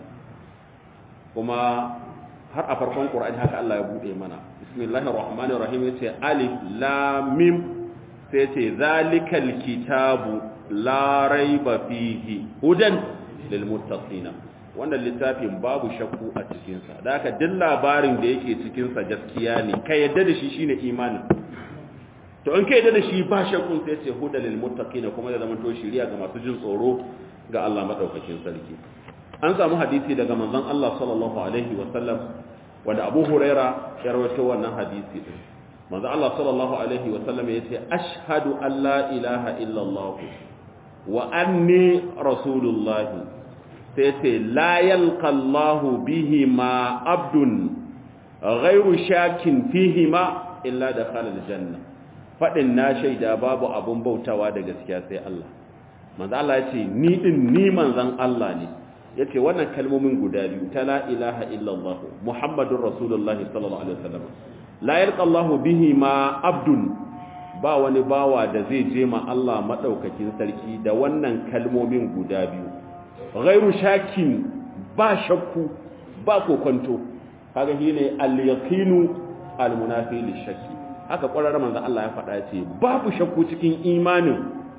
kuma har a farkon Qur'ani haka Allah ya bude mana bismillahir rahmanir rahim yace alif lam mim sai yace zalikal kitabu la raiba fihi hudan lil muttaqina wannan littafin babu shakku a cikin sa da haka duk labarin da yake cikin sa gaskiya ne kai yadda da shi shine imani to in kai yadda da shi ba shakku sai yace hudan lil muttaqina kuma da zaman to shiriya ga masu jin tsoro ga Allah madaukakin sarki an samu hadisi daga manzon Allah sallallahu alaihi wa sallam wanda Abu Huraira ya rawaito wannan hadisi din manzon Allah sallallahu alaihi wa sallam yace ashhadu an la ilaha illa Allah wa anni rasulullah sai yace la yalqa Allah bihi ma abdun ghayru shakin fihi ma illa dakhala aljanna fadin na shaida babu abun bautawa da gaskiya sai Allah manzon Allah yace ni din ni manzon Allah ne ya ce wannan kalmomin guda biyu ta la ilaha illallah muhammadun rasulullah sallallahu alaihi wasallam la yalqa Allah bihi ma abdun ba wani bawa da zai je ma Allah madaukakin sarki da wannan kalmomin guda biyu ghairu shakin ba shakku ba kokonto kaga shine al-yaqinu al-munafi lishakki haka ƙwararren manzo Allah ya faɗa ce babu shakku cikin imanin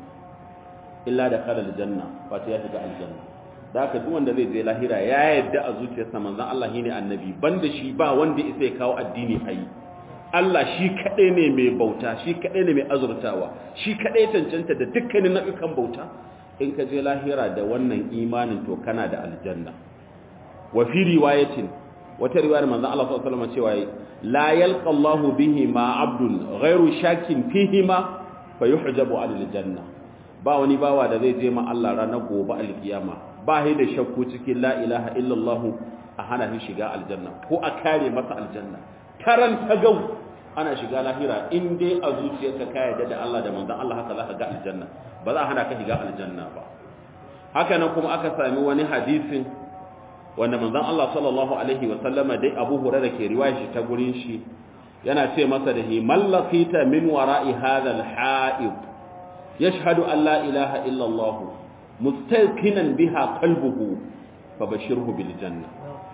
illa da khala aljanna fata ya shiga aljanna da haka duk wanda zai je lahira ya yadda a zuciyarsa manzon Allah shine annabi banda shi ba wanda isa ya kawo addini ayi Allah shi kadai ne mai bauta shi kadai ne mai azurtawa shi kadai cancanta da dukkanin nau'ikan bauta in ka je lahira da wannan imanin to kana da aljanna wa fi riwayatin wata riwayar manzon Allah sallallahu alaihi wasallam cewa la yalqa Allah bihi ma abdun ghairu shakin fihi ma fayuhjabu alil janna ba wani bawa da zai je ma Allah ranar gobe alkiyama ba shi da shakku cikin la ilaha illallah a hana shi shiga aljanna ko a kare masa aljanna karan tagau ana shiga lahira in dai a zuciyarka ka yarda da Allah da manzon Allah haka zaka ga aljanna ba za a hana ka shiga aljanna ba haka nan kuma aka sami wani hadisin wanda manzon Allah sallallahu alaihi wa sallama dai Abu Hurairah ke riwaya shi ta gurin shi yana ce masa da hi mallaqita min wara'i hadha al-ha'id yashhadu an la ilaha illallah mustaqinan biha qalbuhu fabashirhu bil janna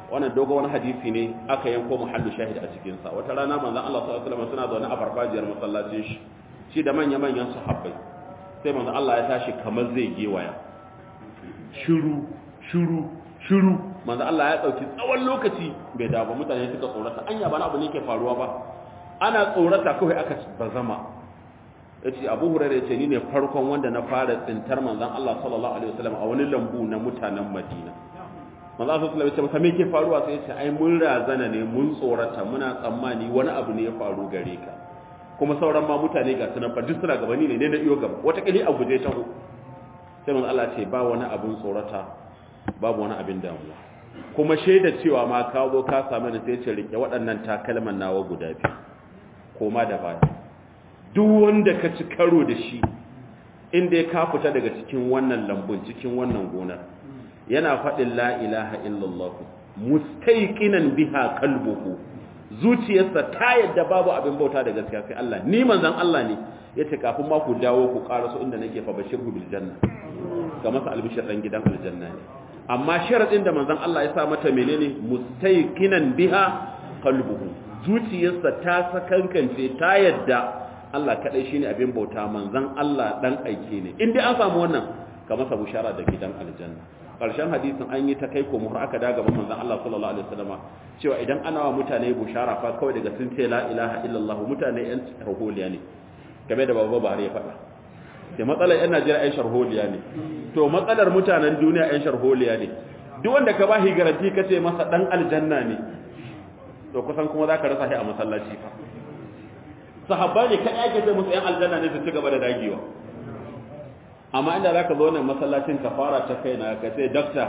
wannan dogon wani hadisi ne aka yanko muhallu shahid a cikin sa wata rana manzon Allah sallallahu alaihi wasallam suna zaune a farfajiyar masallacin shi shi da manya manyan sahabbai sai manzon Allah ya tashi kamar zai gewaya shiru shiru shiru manzon Allah ya dauki tsawon lokaci bai dawo ba mutane suka tsorata anya ba na abu ne ke faruwa ba ana tsorata kawai aka bazama yace Abu Hurairah yace ni ne farkon wanda na fara tsintar manzon Allah sallallahu alaihi wasallam a wani lambu na mutanen Madina manzo Allah sallallahu alaihi wasallam me ke faruwa sai yace ai mun razana ne mun tsorata muna tsammani wani abu ne ya faru gare ka kuma sauran ma mutane ga sunan fa duk suna gabani ne ne na iyo gaba wata kili a guje ta sai manzo Allah ce ba wani abun tsorata babu wani abin damuwa kuma shaida cewa ma ka zo ka samu ni sai ce rike waɗannan takalman nawa guda biyu koma da baya duk wanda ka ci karo da shi inda ya ka fita daga cikin wannan lambun cikin wannan gonar yana faɗin la ilaha illallah mustaiqinan biha qalbuhu zuciyarsa ta yadda babu abin bauta da gaskiya sai Allah ni manzon Allah ne yace kafin ma ku dawo ku karaso inda nake fa bashirhu bil janna ga masa albishir dan gidan aljanna ne amma sharadin da manzon Allah ya sa mata menene mustaiqinan biha qalbuhu zuciyarsa ta sakankance ta yadda Allah kadai shine abin bauta manzon Allah dan aike ne in dai an samu wannan ka masa bushara da gidan aljanna karshen hadisin an yi ta kai ko muhar aka daga gaban manzon Allah sallallahu alaihi wasallama cewa idan ana wa mutane bushara fa kawai daga sun ce la ilaha illallah mutane yan sharholiya ne game da baba bare ya faɗa da matsalar yan Najeriya yan sharholiya ne to matsalar mutanen duniya yan sharholiya ne duk wanda ka bashi garanti ka ce masa dan aljanna ne to kusan kuma zaka rasa shi a masallaci fa sahabba ne kai ake ce musu yan aljanna ne su ci gaba da dagewa amma inda za ka zo nan masallacin ka fara ta kai na ka ce dokta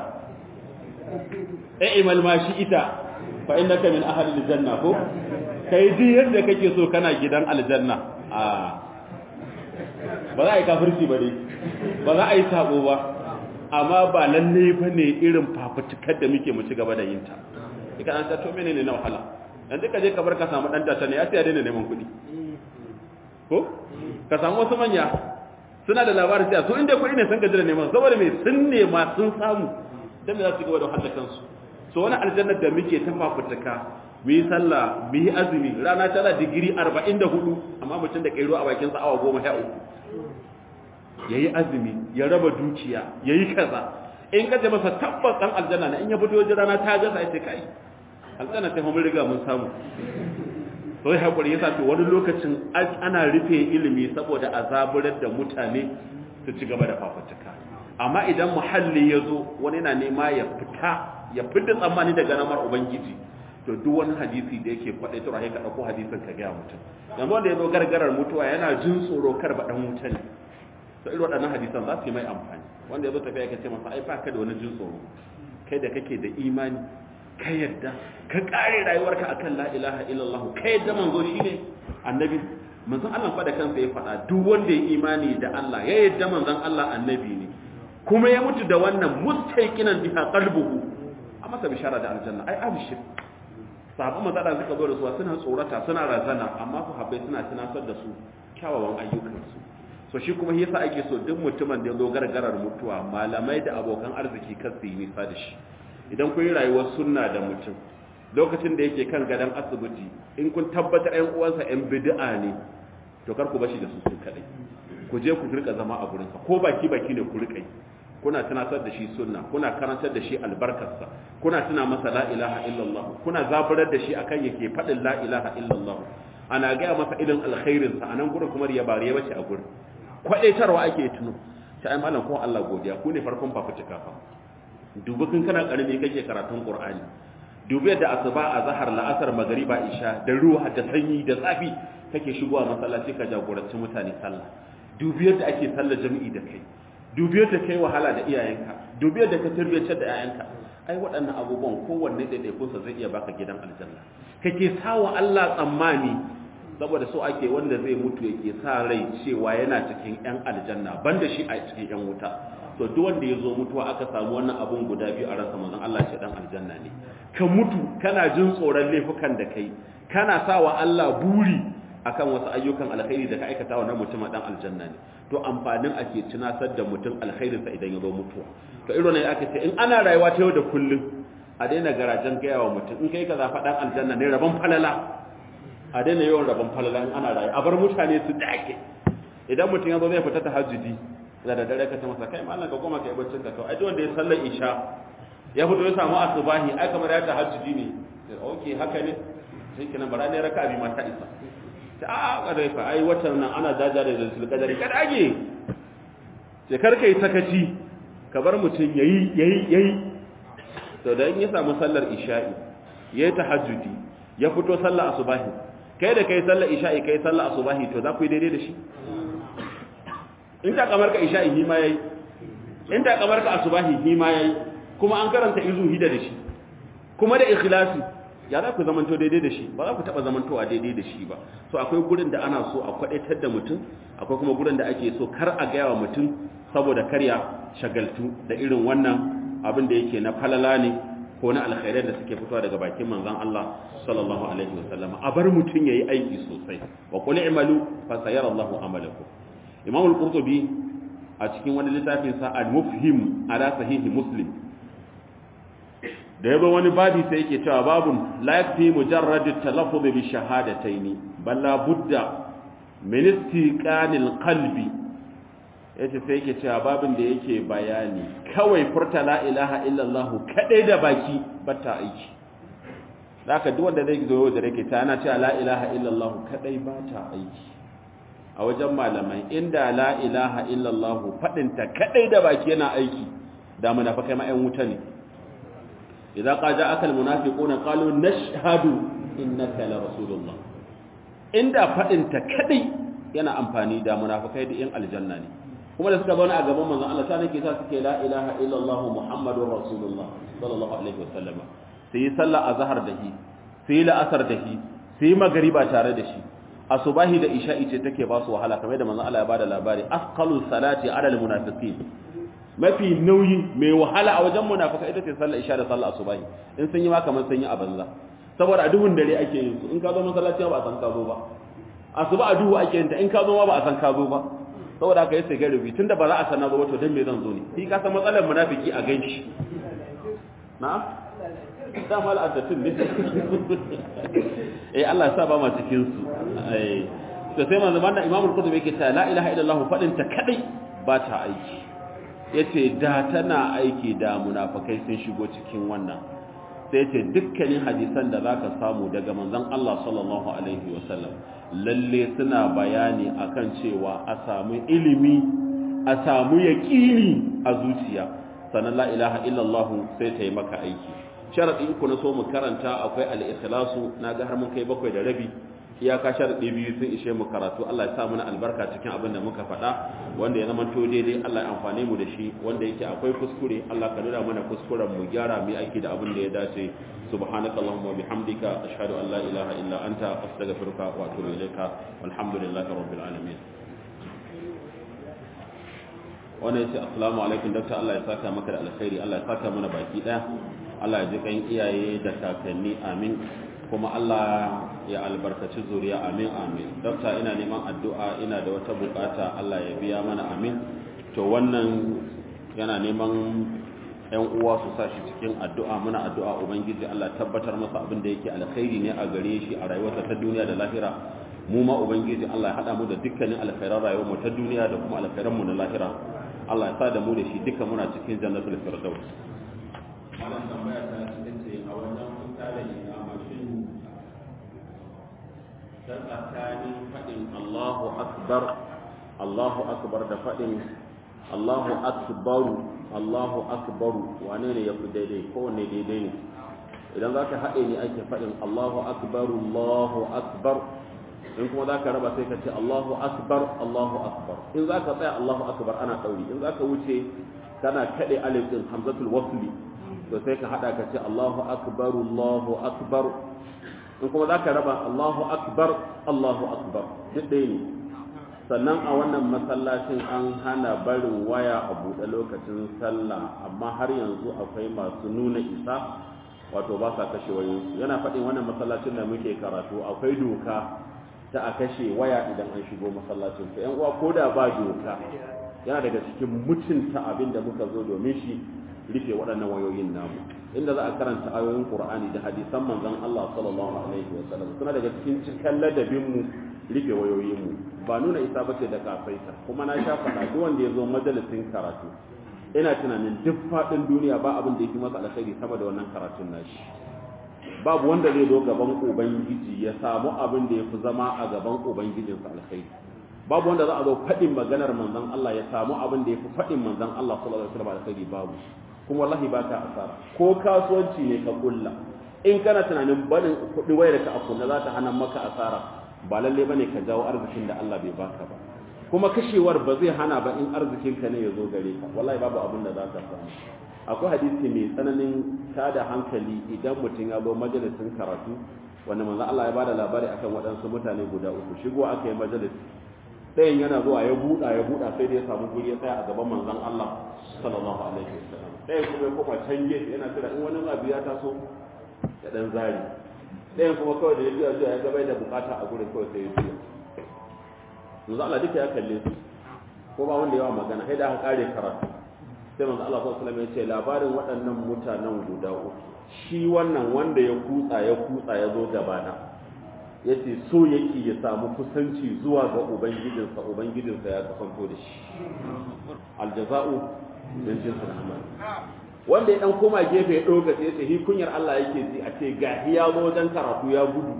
imal ma shi ita fa innaka min ahli aljanna ko kai duk yadda kake so kana gidan aljanna a ba za a yi kafirci ba dai ba za a yi sabo ba amma ba lalle ba ne irin fafutukar da muke mu ci gaba da yin ta ika an ta to menene na wahala yanzu ka je ka bar ka samu dan tata ne ya sai ya daina neman kuɗi ko ka samu wasu manya suna da labarin cewa su inda kuɗi ne sun gaji da neman saboda mai sun nema sun samu don me za su gaba da wahala kansu so wani aljannar da muke ta fafutuka mu yi sallah mu yi azumi rana tana digiri arba'in da hudu amma mutum da kairo a bakin awa goma sha uku ya yi azumi ya raba dukiya ya yi kaza in ka ce masa tabbas ɗan aljanna na in ya fito wajen rana ta gasa ya ce kai aljanna ta mun riga mun samu sai haƙuri ya sato wani lokacin ana rufe ilimi saboda a zaburar da mutane su ci gaba da fafutuka amma idan muhalli ya zo wani na nema ya fita ya fita tsammani daga namar ubangiji to duk wani hadisi da yake faɗe tura ya ka ɗauko hadisin ka gaya mutum yanzu wanda ya zo gargarar mutuwa yana jin tsoro kar ba ɗan wuta ne to irin waɗannan hadisan za su yi mai amfani wanda ya zo tafiya ka ce masa ai ba ka da wani jin tsoro kai da kake da imani ka yadda ka kare rayuwarka akan la ilaha illallah ka yadda manzo shine annabi manzon Allah fa da kansa ya faɗa duk wanda ya imani da Allah ya yadda manzon Allah annabi ne kuma ya mutu da wannan mustaiqinan biha qalbuhu a masa bishara da aljanna ai abshir sahabban manzo da suka zo da su suna tsorata suna razana amma su habbai suna tunatar da su kyawawan ayyukansu so shi kuma yasa ake so duk mutumin da ya zo gargarar mutuwa malamai da abokan arziki kan su yi nisa da shi idan kun yi rayuwar sunna da mutum lokacin da yake kan gadon asibiti in kun tabbatar ƴan uwansa ƴan bid'a ne to kar ku bashi da su su kadai ku je ku rika zama a gurinsa ko baki baki ne ku rika yi kuna tunatar da shi sunna kuna karantar da shi albarkarsa kuna tuna masa la ilaha illallah kuna zaburar da shi akan yake faɗin la ilaha illallah ana gaya masa irin alkhairinsa a nan gurin kuma ya bari ya bace a gurin kwadaitarwa ake tuno ta ai malam ko Allah godiya ku ne farkon fafutuka fa dubi kun kana karami kake karatun qur'ani dubi yadda asuba a zahar la'asar magariba isha da ruwa da sanyi da tsafi kake shigowa masallaci ka jagoranci mutane sallah dubi yadda ake sallar jami'i da kai dubi yadda kai wahala da iyayenka dubi yadda ka tarbiyyar da iyayenka ai waɗannan abubuwan kowanne ɗaiɗaikunsa zai iya baka gidan aljanna kake sawa Allah tsammani saboda so ake wanda zai mutu yake sa rai cewa yana cikin yan aljanna banda shi a cikin yan wuta to duk wanda ya zo mutuwa aka samu wannan abun guda biyu a ransa manzon Allah ce dan aljanna ne ka mutu kana jin tsoron laifukan da kai kana sawa Allah buri akan wasu ayyukan alkhairi da ka aikata wa mutum dan aljanna ne to amfanin ake tunasar da mutum alkhairinsa idan ya zo mutuwa to irin ne aka ce in ana rayuwa ta yau da kullum a daina garajen gaya wa mutum in kai kaza faɗan aljanna ne rabon falala a daina yawan rabon falala in ana rayu a bar mutane su dake idan mutum ya zo zai fita tahajjudi da da dare ka ce masa kai mallan ka goma kai baccin ka kawai ai duk wanda ya sallar isha ya fito ya samu asubahi ai kamar ya tahajjudi ne okay haka ne sai kenan bara ne raka bi mata isa ta a kadai fa ai watan nan ana daja da zul kadari kada age sai karka yi sakaci ka bar mutum yayi yayi yayi to da in ya samu sallar isha'i yayi tahajjudi ya fito sallar asubahi kai da kai sallar isha'i kai sallar asubahi to za ku yi daidai da shi in ta kamar ka isha'i hi ma yayi in ta kamar ka asubahi hi ma yayi kuma an karanta izu hida da shi kuma da ikhlasi ya za ku zamanto daidai da shi ba za ku taba zamantowa daidai da shi ba so akwai gurin da ana so a kwadaitar da mutum akwai kuma gurin da ake so kar a gaya wa mutum saboda karya shagaltu da irin wannan abin da yake na falala ne ko na alkhairai da suke fitowa daga bakin manzon Allah sallallahu alaihi wasallam a bar mutum yayi aiki sosai wa qul i'malu fa sayara Allahu amalakum Imam al-Qurtubi a cikin wani littafin sa al-Mufhim ala sahihi Muslim da yabo wani babi sai yake cewa babun la yakfi mujarrad at-talaffuz bi shahadatayn bal la budda min istiqanil qalbi yace sai yake cewa babin da yake bayani kawai furta la ilaha illallah kadai da baki bata aiki zaka duk wanda zai zo da rake ta ana cewa la ilaha illallah kadai bata aiki a wajen malamai inda la ilaha illallah fadin ta kadai da baki yana aiki da munafikai ma 'yan wuta ne idza qaja akal munafiquna qalu nashhadu innaka la rasulullah inda fadin ta kadai yana amfani da munafikai da 'yan aljanna ne kuma da suka zauna a gaban manzon Allah ta nake sa suke la ilaha illallah muhammadur rasulullah sallallahu alaihi wasallam sai sallah azhar da shi sai la'asar da shi sai magriba tare da shi asubahi da isha'i ce take ba su wahala kamar da manzon Allah ya bada labari asqalu salati ala almunafiqin mafi nauyi mai wahala a wajen munafika ita ce sallar isha da sallar asubahi in sun yi ma kamar sun yi a banza saboda a duhun dare ake yin su in ka zo masallaci ba a san ka zo ba asuba a duhu ake yin ta in ka zo ma ba a san ka zo ba saboda haka yace gari tunda ba za a sanar ba to dan me zan zo ne shi ka san matsalar munafiki a ganshi na'am da mal addatin ne eh Allah ya sa ba ma cikin su eh to sai manzo manna Imam al-Qurtubi yake ta la ilaha illallah fadin ta kadai ba ta aiki yace da tana aiki da munafikai sun shigo cikin wannan sai yace dukkanin hadisan da zaka samu daga manzon Allah sallallahu alaihi wasallam lalle suna bayani akan cewa a samu ilimi a samu yaƙini a zuciya sannan la ilaha illallah sai ta yi maka aiki sharadi uku na so mu karanta akwai al-ikhlasu naga har mun kai bakwai da rabi iyaka sharadi biyu sun ishe mu karatu Allah ya sa mana albarka cikin abin da muka faɗa wanda ya zama to daidai Allah ya amfane mu da shi wanda yake akwai kuskure Allah ka nuna mana kuskuren mu gyara mu aiki da abin da ya dace سبحانك اللهم وبحمدك أشهد أن لا إله إلا أنت أستغفرك وأتوب إليك والحمد لله رب العالمين wannan yace assalamu alaikum dakta Allah ya saka maka da alkhairi Allah ya saka mana baki daya Allah ya ji kan iyaye da kakanni amin kuma Allah ya albarkaci zuriya amin amin dakta ina neman addu'a ina da wata bukata Allah ya biya mana amin to wannan yana neman yan uwa su sa shi cikin addu'a muna addu'a ubangiji Allah tabbatar masa abin da yake alkhairi ne a gare shi a rayuwarsa ta duniya da lahira mu ma ubangiji Allah ya hada mu da dukkanin alkhairan rayuwar mu ta duniya da kuma alkhairan mu na lahira Allah ya sa da mu da shi duka muna cikin jannatul firdaus wannan tambaya ta ce a wajen fita da ikama shin ta tsakanin fadin Allahu akbar Allahu akbar da fadin Allahu akbaru Allahu akbaru wane ne ya fi daidai kowanne daidai ne idan za ka haɗe ne ake faɗin Allahu akbaru Allahu akbar in kuma za ka raba sai ka ce Allahu akbar Allahu akbar in za ka tsaya Allahu akbar ana ɗauri in za ka wuce kana kaɗe alif ɗin hamzatul wasli to sai ka haɗa ka ce Allahu akbaru Allahu akbar in kuma za ka raba Allahu akbar Allahu akbar duk ɗaya ne sannan a wannan masallacin an hana barin waya a buɗe lokacin sallah amma har yanzu akwai masu nuna isa wato ba sa kashe wayoyinsu yana faɗin wannan masallacin da muke karatu akwai doka ta a kashe waya idan an shigo masallacin to yan uwa ko da ba doka yana daga cikin mutunta abin da muka zo domin shi rufe waɗannan wayoyin namu inda za a karanta ayoyin Qur'ani da hadisan manzon Allah sallallahu alaihi wa sallam suna daga cikin cikan ladabin mu rufe wayoyin mu ba nuna isa bace da kafaita kuma na sha faɗa duk wanda ya zo majalisin karatu ina tunanin duk faɗin duniya ba abin da yake masa alkhairi sama da wannan karatun nashi babu wanda zai zo gaban ubangiji ya samu abin da ya fi zama a gaban ubangijinsa alkhairi babu wanda za a zo faɗin maganar manzon Allah ya samu abin da ya fi faɗin manzon Allah sallallahu alaihi wasallam alkhairi babu kuma wallahi ba ka asara ko kasuwanci ne ka kulla in kana tunanin barin kuɗi wayar ka a kunna za ta hana maka asara ba lalle bane ka jawo arzikin da Allah bai baka ba kuma kashewar ba zai hana ba in arzikin ka ne ya zo gare ka wallahi babu abin da za ka samu akwai hadisi mai tsananin tada hankali idan mutum ya zo majalisin karatu wanda manzo Allah ya bada labari akan waɗansu mutane guda uku shigo aka yi majalis ɗayan yana zuwa ya buɗa ya buɗa sai da ya samu guri ya tsaya a gaban manzon Allah sallallahu alaihi wasallam ɗayan kuma ya koma can gefe yana kira in wani abu ya taso ya dan zari ɗayan kuma kawai da ya juya juya ya gaba da bukata a gurin kawai sai ya juya manzo Allah duka ya kalle su ko ba wanda yawa magana sai da aka kare karatu sai manzo Allah sallallahu alaihi wasallam ya ce labarin waɗannan mutanen guda uku shi wannan wanda ya kutsa ya kutsa ya zo gabana ya ce so yake ya samu kusanci zuwa ga ubangijinsa ubangijinsa ya kasanto da shi aljaza'u min jinsil amal wanda ya dan koma gefe ya doga sai ya ce hi kunyar Allah yake ji a ce ga ya zo wajen karatu ya gudu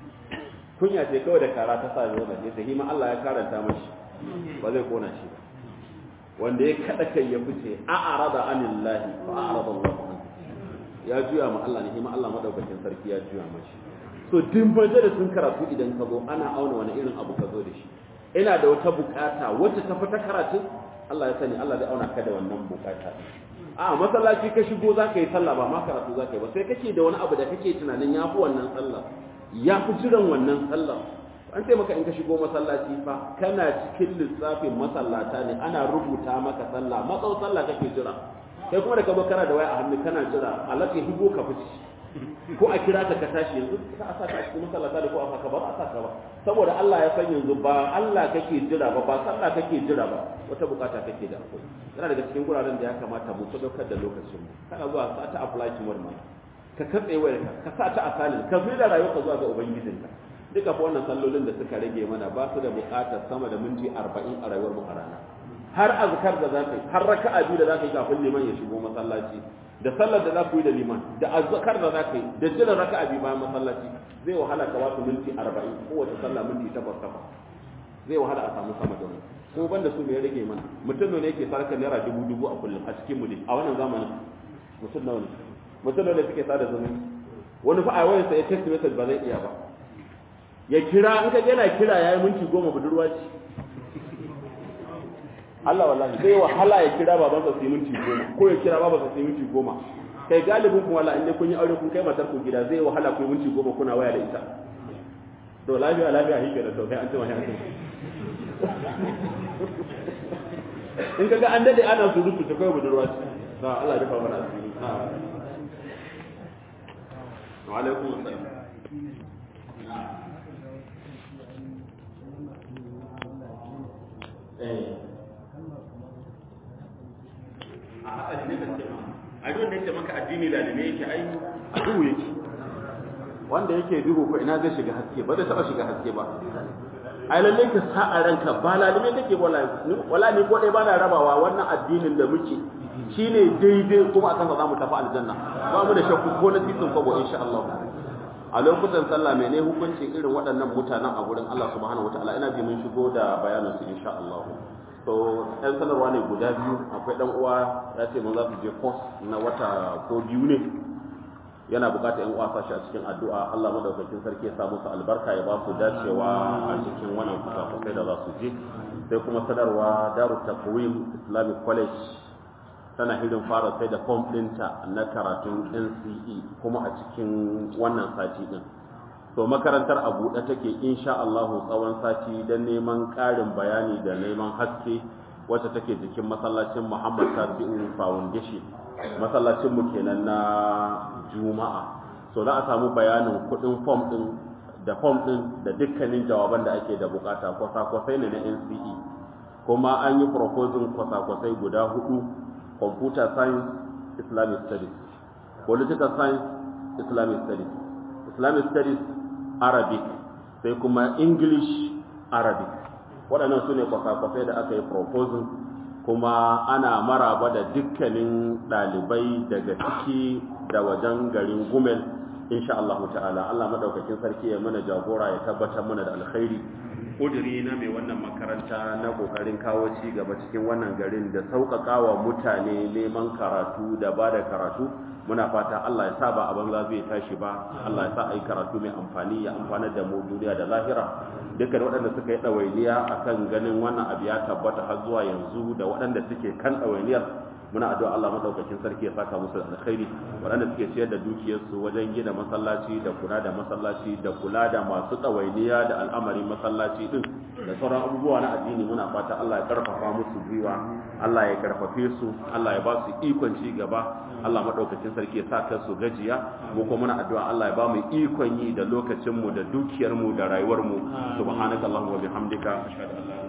kunya ce kawai da kara ta sa zo da sai hi ma Allah ya karanta mashi ba zai kona shi ba wanda ya kada kai ya fice a arada anillahi fa arada Allah an ya juya ma Allah ne hima Allah madaukakin sarki ya juya mashi so din baje da sun karatu idan ka zo ana auna wani irin abu ka zo da shi ina da wata bukata wacce ta fita karatu Allah ya sani Allah zai auna ka da wannan bukata a masallaci ka shigo za ka yi sallah ba ma karatu za ka yi ba sai kake da wani abu da kake tunanin ya fi wannan sallah ya fi jiran wannan sallah an ce maka in ka shigo masallaci fa kana cikin lissafin masallata ne ana rubuta maka sallah matsau sallah kake jira kai kuma da ka zo kana da waya a hannu kana jira Allah ya higo ka fice ko a kira ka ka tashi yanzu ka a saka a cikin masallata da ko a saka ba a saka ba saboda Allah ya san yanzu ba Allah kake jira ba ba sallah kake jira ba wata bukata kake da akwai yana daga cikin guraren da ya kamata mu sadaukar da lokacin mu kana zuwa sa ta apply to wani ka katse wayarka ka sa ta asalin ka fi da rayuwarka zuwa ga ubangijinka duka fa wannan sallolin da suka rage mana ba su da buƙatar sama da minti arba'in a rayuwar mu a rana har azkar da zaka yi har raka'a biyu da zaka yi kafin liman ya shigo masallaci da sallar da za ku yi da liman da azkar da zaka yi da jiran raka'a biyu bayan masallaci zai wahala ka wasu minti arba'in kowace sallah minti takwas takwas zai wahala a samu sama da mu kuma banda su me ya rage mana mutum ne yake sarkar naira dubu dubu a kullum a cikin mu a wannan zamanin mutum nawa ne mutum nawa ne suke sada zumunci wani fa a wayarsa ya text message ba zai iya ba ya kira in ka yana kira yayi minti goma budurwa ce Allah wallahi zai wahala ya kira babansa sai minti goma ko ya kira babansa sai minti goma kai galibin kuma wallahi inda kun yi aure kun kai matar ku gida zai wahala ku minti goma kuna waya da ita to lafiya lafiya hike da to kai an tuma an in kaga an dade ana surutu ta kai budurwa ce na Allah ya rufa mana asiri wa alaikum assalam a haka ne ka ce ma a duk da yake maka addini lalime yake ai a duhu yake wanda yake duhu ko ina zai shiga haske ba zai taba shiga haske ba ai lalle ka sa a ranka ba lalime kake wala wala ni ko dai ba na rabawa wannan addinin da muke shine daidai kuma akan sa zamu tafi aljanna ba mu da shakku ko na titin kwabo insha Allah a lokutan sallah mene hukuncin irin waɗannan mutanen a gurin Allah subhanahu wataala ina ji mun shigo da bayanin su insha Allah to ɗan sanarwa ne guda biyu akwai ɗan uwa ya ce mun za su je course na wata ko biyu ne yana bukatar yan uwa sashi a cikin addu'a Allah madaukakin sarki ya sa musu albarka ya ba su dacewa a cikin wannan kusa da za su je sai kuma sanarwa Darut Taqwim Islamic College tana hirin fara sai da form ɗinta na karatun NCE kuma a cikin wannan sati ɗin. To makarantar a buɗe take insha Allahu tsawon sati don neman ƙarin bayani da neman haske wacce take jikin masallacin Muhammad Tasi'u Foundation masallacin mu kenan na Juma'a. So za a samu bayanin kuɗin form ɗin da form ɗin da dukkanin jawaban da ake da bukata kwasa-kwasai ne na NCE. Kuma an yi proposing kwasa-kwasai guda hudu computer science islamic studies political science islamic studies islamic studies arabic sai kuma english arabic waɗannan su ne kwasa-kwasai da aka yi proposal kuma ana maraba da dukkanin ɗalibai daga ciki da wajen garin gumel insha Allah ta'ala Allah madaukakin sarki ya mana jagora ya tabbatar mana da alkhairi kudiri na mai wannan makaranta na kokarin kawo ci gaba cikin wannan garin da sauƙaƙawa mutane neman karatu da ba da karatu muna fata Allah ya sa ba a banza zai tashi ba Allah ya sa a yi karatu mai amfani ya amfanar da mu duniya da lahira dukkan waɗanda suka yi ɗawainiya akan ganin wannan abu ya tabbata har zuwa yanzu da waɗanda suke kan ɗawainiyar muna addu'a Allah madaukakin sarki ya saka musu da alkhairi waɗanda suke ciyar da dukiyarsu wajen gina masallaci da kula da masallaci da kula da masu tsawainiya da al'amarin masallaci din da sauran abubuwa na addini muna fata Allah ya karfafa musu gwiwa Allah ya karfafe su Allah ya ba su ikon ci gaba Allah madaukakin sarki ya saka su gajiya mu kuma muna addu'a Allah ya ba mu ikon yi da lokacin mu da dukiyar mu da rayuwar mu subhanakallahumma wa bihamdika ashhadu an la